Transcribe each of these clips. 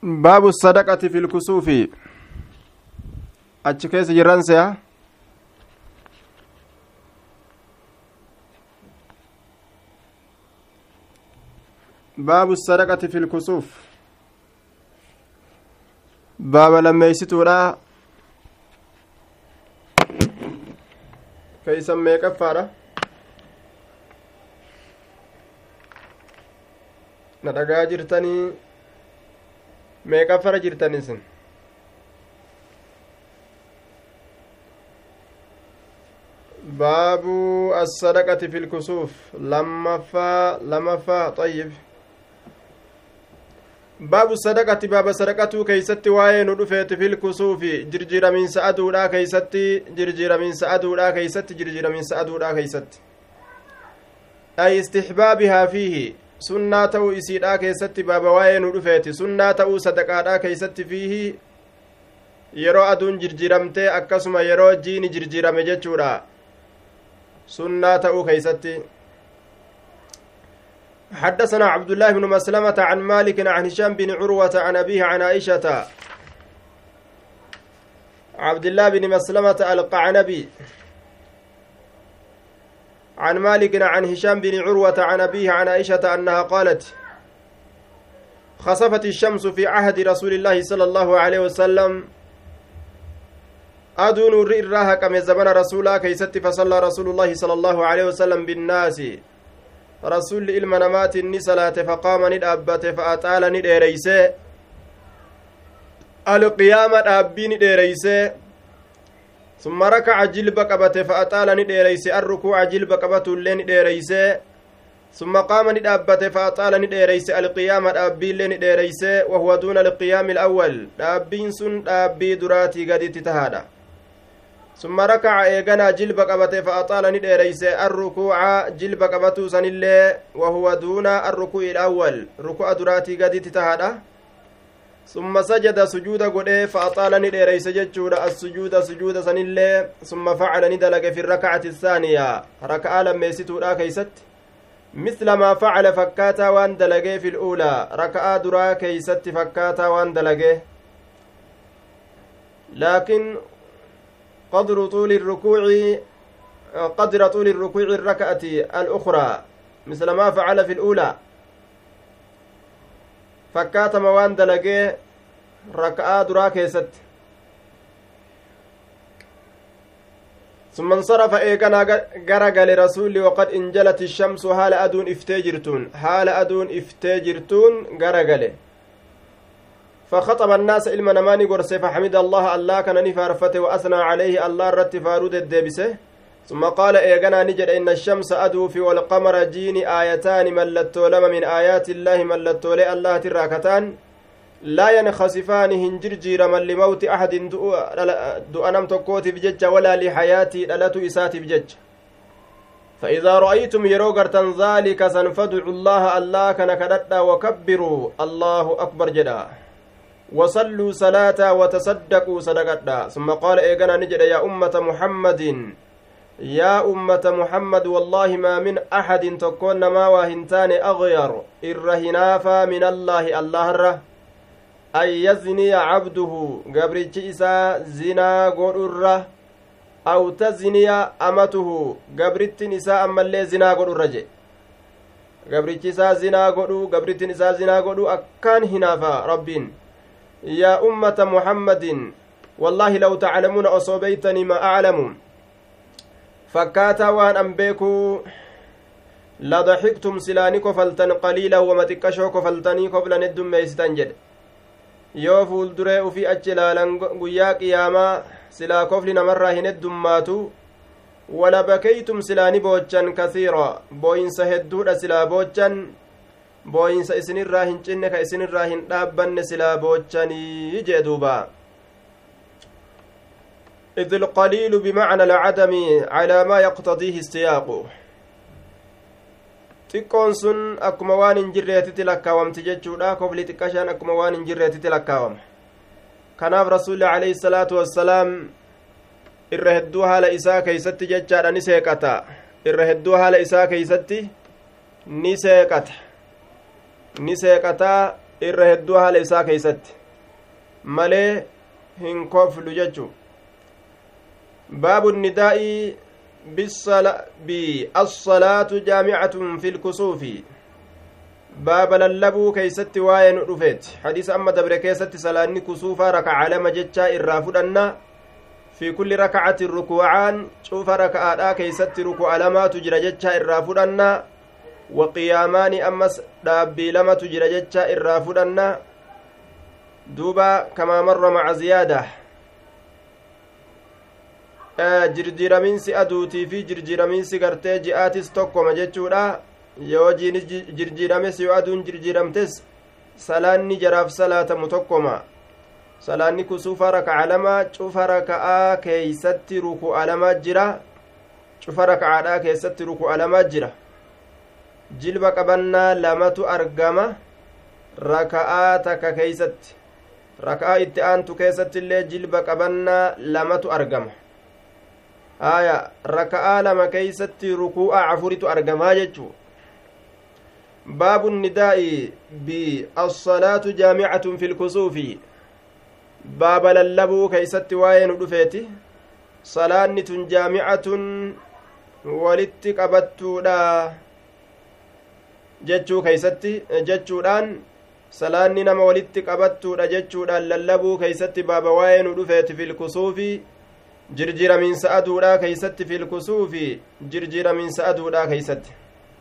baabu sadaqati fi lkusuufi achi keessa jirran se'a baabu sadaqati fi lkusuuf baaba lammeeysituudha keeysan meeqaffaadha na dhagaa jirtanii meeqaffara jirtan isin baabu assadaqati fi lkusuuf lammaffaa lamaffaa xayyib baabu sadaqati baaba sadaqatuu keeysatti waa'ee nu dhufeeti fil kusuufi jirjiiramiinsa aduudhaa keeysatti jirjiiramiinsa aduudhaa keeysatti jirjiiramiinsa aduudhaa keeysatti ay istixbaabihaa fiihi sunnaa ta'uu isiidhaa keessatti baaba waa'ee nu dhufeeti sunnaa ta'uu sadaqaadhaa keeysatti fiihi yeroo aduun jirjiiramtee akkasuma yeroo jiini jirjiirame jechuudha sunnaa ta'uu keeysatti حدثنا عبد الله بن مسلمة عن مالك عن هشام بن عروة عن أبيه عن عائشة عبد الله بن مسلمة القعنبي عن مالك عن هشام بن عروة عن أبيه عن عائشة أنها قالت خسفت الشمس في عهد رسول الله صلى الله عليه وسلم أدون الرئراها كم زمن رسولا كيست فصلى رسول الله صلى الله عليه وسلم بالناس rasuulli ilma namaatiin ni salaate faqaama ni dhaabbate fa'axaala ni dheereyse alqiyaama dhaabbii ni dheereyse summa rakaca jilba qabate fa'axaala ni dheereyse arrukuuca jilba qabatullee ni dheereyse summa qaama ni dhaabbate fa'axaala ni dheereyse alqiyaama dhaabbiillee ni dheereyse wahuwa duuna alqiyaami alawwal dhaabbiin sun dhaabbii duraatii gaditti tahaadha ثم ركع إيغانا جلب قبته فأطال نديريس الركوع جلب قبته سنلي وهو دون الركوع الأول ركوع دراتي قد تتهادا ثم سجد سجود قده فأطال نديريس ججود السجود سجود سنلي ثم فعل ندلق في الركعة الثانية ركعة لما يستورا كيست مثل ما فعل فكاتا وان دلقه في الأولى ركعة درا كيست فكاتا وان دلقه لكن قدر طول الركوع قدر طول الركوع الركعة الأخرى مثل ما فعل في الأولى فكات موان دلقي ركعة درا كيست ثم انصرف إيقنا غرق لرسول وقد انجلت الشمس حال أدون افتجرتون حال أدون افتجرتون غرق فخطب الناس إلما نماني قرسي فحمد الله الله كان نفارفته وأثنى عليه الله رت فارود الدبسه ثم قال إيغنا نجد إن الشمس أدوفي والقمر جيني آيتان ملتو لما من آيات الله ملتو لي الله تراكتان لا ينخسفان هنجرجير من لموت أحد دؤنم تكوت بجج ولا لحياتي لالتو إساتي بجج فإذا رأيتم يروغرتن ذلك سنفدعوا الله الله كان كدتا وكبروا الله أكبر جدا وصلوا صلاة وتصدقوا صدقتا ثم قال إيقنا نجد يا أمة محمد يا أمة محمد والله ما من أحد تكون ما واهنتان أغير إرهنافا من الله الله الره أن يزني عبده قبرتش إسا زنا قرر أو تزني أمته قبرت نساء أما اللي زنا قرر قبرتش إسا زنا قرر قبرت نساء زنا قرر أكان هنافا ربين يا أمة محمد والله لو تعلمون أصوبيتني ما أعلم فكاتا وان أنبيكو لضحكتم سلاني كفلتن قليلا وما تكشو كفلتني قبل ندم ميستن جد yoo fuulduree ufii achi ilaalan guyyaa qiyaamaa silaa kofli namarraa hin heddummaatu wala bakeytum silaa ni boochan kasiira booyinsa hedduudha silaa boochan booyinsa isinirraa hin cinne ka isinirraa hin dhaabbanne silaa boochanii jee duuba إذ القليل بمعنى العدم على ما يقتضيه السياق xiqqoon sun akkuma waan hin jirreetitti lakkaawamti jechuudha kofli xiqqashaan akkuma waan hin jirreetitti lakkaawama kanaaf rasuulli alayhi salaatu wassalaam irra hedduu haala isaa keeysatti jechaadha ni seeqata irra hedduu haala isaa keeysatti ni seeqata ni seeqataa irra hedduu haala isaa keeysatti malee hin koflu jechu baabu nidaa'i biassalaatu jaamicatun fi lkusuufi baaba lallabuu keeysatti waa'ee nu dhufeeti hadiisa amma dabre keessatti salaanni kusuufaa rakaca lama jechaa irraa fudhanna fi kulli rakacatin rukuucaan cufa raka'aadhaa keeysatti ruku'a lamaatu jira jechaa irraa fudhanna wa qiyaamaani ammas dhaabbii lamatu jira jechaa irraa fudhanna duuba kamaa marra maca ziyaada jirjiiramiinsi aduutii fi jirjiiramiinsi gartee ji'aatis tokkoma jechuudha yoo jiinis jirjiirames yoo aduun jirjiiramtes salaanni jaraaf salaatamu tokkoma salaanni kusuufa raka'a lama cufa raka'aa keeysatti ruku'a lama jira cufa raka'aadhaa keessatti ruku'a lama jira jilba qabannaa lamatu argama raka'aa takka keeysatti raka'aa itti aantu keessatti illee jilba qabannaa lamatu argama haya raka'aa lama keeysatti ruku'a afuritu argamaa jechuu baabu nidaa'i biassalaatu jaamicatun fi lkusuufi baaba lallabuu keeysatti waa'ee nu dhufeeti salaanni tun jaamicatun walitti qabattuudha jechuu keeysatti jechuudhaan salaanni nama walitti qabattuudha jechuudhaan lallabuu keeysatti baaba waa'ee nu dhufeeti filkusuufi jirjiramiinsa aduudhaa keeysatti filkusuufi jirjiramiinsa aduudhaa keeysatti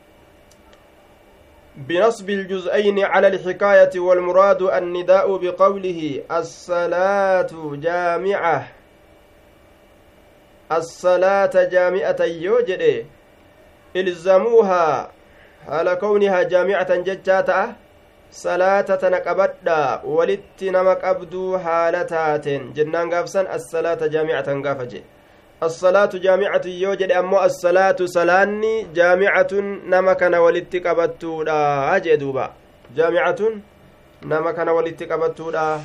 بنصب الجزئين على الحكاية والمراد النداء بقوله الصلاة جامعة الصلاة جامعة يوجد إلزموها على كونها جامعة ججاتا صلاة تنقبدا ولت نمك أبدو حالتات جنان قافسا الصلاة جامعة قافجي الصلاة جامعة يوجد أمو الصلاة صلاني جامعة نمكن ولت قبتودا أجي دوبا جامعة نمكن ولت قبتودا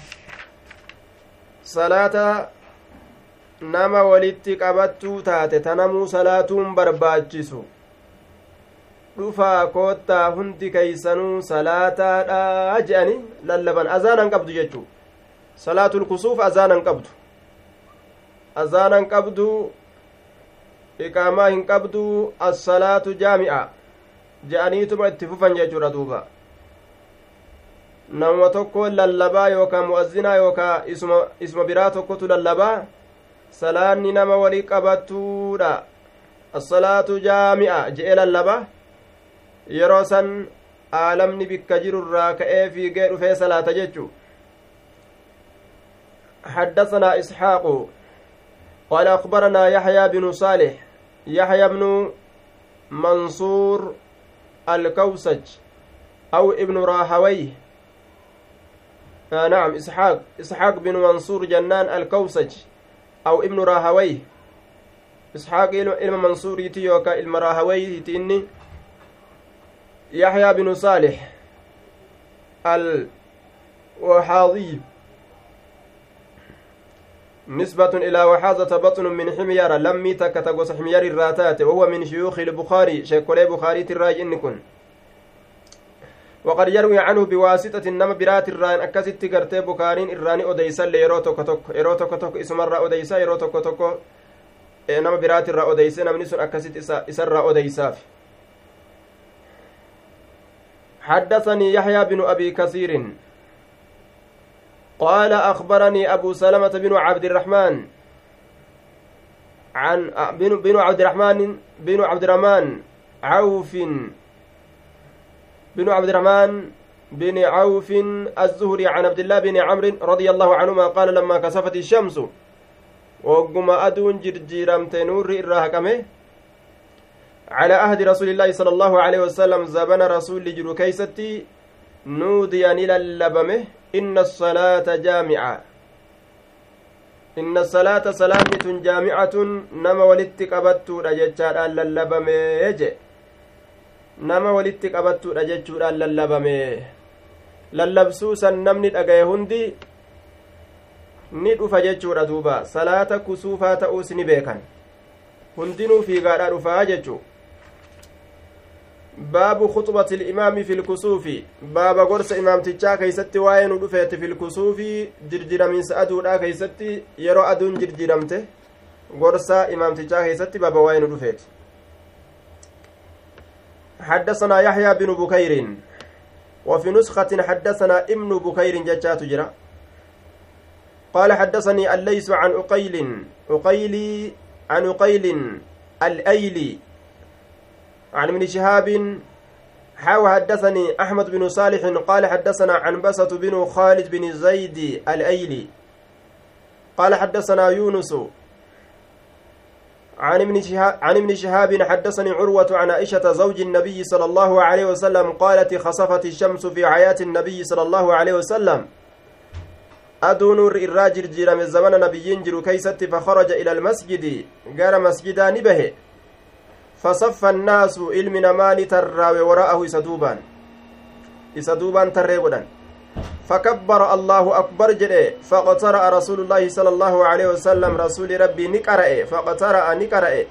صلاة nama walitti qabattuu taate tanamuu salaatuun barbaachisu dhufaa koottaa hundi keeysanuu salaataadha je'ani lallaban azaanan qabdu jechuu salaatul kusuuf azaanan qabdu azaanan qabdu iqaamaa hin qabdu assalaatu jaami'a je'aniituma itti fufan jechuudha duuba nama tokko lallabaa yookaa mu'azzinaa yookaa isma biraa tokkotu lallabaa salaanni nama walii qabattuudha assalaatu jaami'a je'e lallaba yeroo san aalamni bikka jirurraa ka'ee fiigee dhufee salaata jechu حدثنا إسحاق قال أخبرنا يحيى بن صالح يحيى بن منصور الكوسج أو ابن راهويه آه نعم إسحاق إسحاق بن منصور جنان الكوسج أو ابن راهويه إسحاق إلما منصور يتيوكا إلما راهويه يتيني يحيى بن صالح الوحاضي نسبة إلى وحاظة بطن من حميار لمي تكتغوس حميار الراتات وهو من شيوخ البخاري شيكولي بخاري تراج إنكن وقد يروي عنه بواسطة نما برات الران أكست قرتي بكارين إراني أديسا ليرو توكو توكو إيرو توكو توكو اسم الرا أديسا إيرو توكو توكو نما برات الرا أديسا نمني سن أكست إسا الرا أديسا حدثني يحيى بن أبي كثير قال أخبرني أبو سلمة بن عبد الرحمن عن بن بن عبد الرحمن بن عبد الرحمن عوف بن عبد الرحمن بن عوف الزهري عن عبد الله بن عمرو رضي الله عنهما قال لما كسفت الشمس وقم أدون جرجيرمت نور الراهكمه على عهد رسول الله صلى الله عليه وسلم زبن رسول جرو كيستي نودي إلى اللبمه إن الصلاة جامعة إن الصلاة سلامة جامعة نما ولدت قبتو رجتشار اللبمه يجي nama walitti qabattuudha jechuudhaan lallabame lallabsuu san namni dhagaye hundi ni dhufa jechuudha duuba salaata kusuufaa ta'uus ni beekan hundinuu fiigaadhaa dhufaa jechuu baabu khuxbati ilimaami fi lkusuufi baaba gorsa imaamtichaa keeysatti waa'ee nu dhufeeti fi lkusuufi jirjiraminsa aduudha keeysatti yeroo aduun jirjiramte gorsa imaamtichaa keeysatti baaba waa'ee nu dhufeeti حدثنا يحيى بن بكير وفي نسخة حدثنا ابن بكير ججات جرا قال حدثني الليث عن أقيل أقيلي عن أقيل الأيلي عن ابن شهاب حاو حدثني أحمد بن صالح قال حدثنا عنبسة بن خالد بن زيد الأيلي قال حدثنا يونس عن ابن شهاب عن ابن شهاب حدثني عروة عن عائشة زوج النبي صلى الله عليه وسلم قالت خسفت الشمس في حياة النبي صلى الله عليه وسلم أدون الراجل جرم الزمن نبي جر كيست فخرج إلى المسجد قال مسجدا نبه فصف الناس علم نمان ترى وراءه إسدوبان إسدوبان ترى ودن فكبر الله أكبر جده فقترأ رسول الله صلى الله عليه وسلم رسول ربي نقرأ فقترأ نقرأ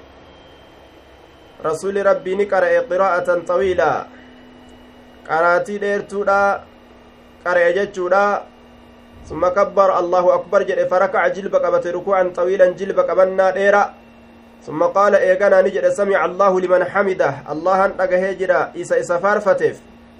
رسول ربي نقرأ قراءة طويلة قراتي ديرتودا قرأ جتشودا ثم كبر الله أكبر جده فركع جلب قبت ركوعا طويلا جلب قبنا ديرا ثم قال إيقنا نجد سمع الله لمن حمده الله أنتقى هجرا إسا إسا فارفتف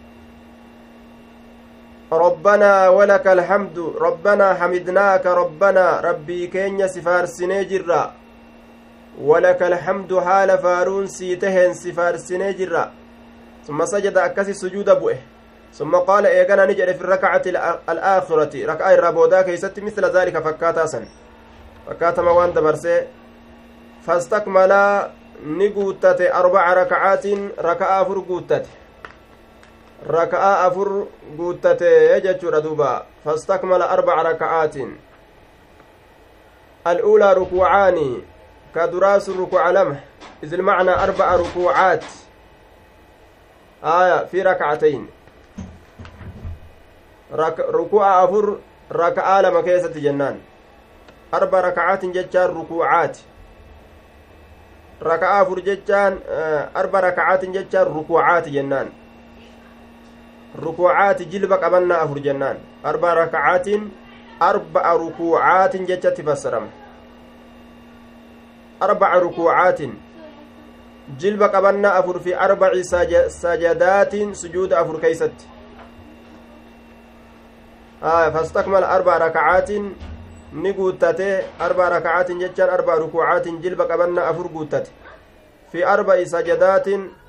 ربنا ولك الحمد ربنا حمدناك ربنا ربي كينيا سفار سنجرا ولك الحمد حال فارون سيتهن سفار سنجرا ثم سجد أكسي سجود بؤه ثم قال إيقنا نجد في الركعة الآخرة ركعة الرابودا كيست مثل ذلك فكاتا سن فكاتا موان دبرسي فاستكمل نقوتت أربع ركعات ركعة أفر قوتت ركعة أفر قوتت يجتشور دوبا فاستكمل أربع ركعات الأولى ركوعان كدراس الركوع لمح إذ المعنى أربع ركوعات آية في ركعتين رك... ركوع أفر ركعة لما كيسة جنان أربع ركعات جتشار ركوعات raka'aa afur jechaan arba raka'aatin jechaan rukuucaati jennaan rukuucaati jilba qabannaa afur jennaan arba raka'aatin arba'a rukuucaatin jechatti fassarama arba'a rukuucaatin jilba qabannaa afur fi arbaci sajadaatin sujuuda afur keeysatti fastakmala arba'a raka'aatin ni guuttate arba rakacaatin jechaan arba rukuucaatin jilba qabannaa afur guuttate fi arba'i sajadaatin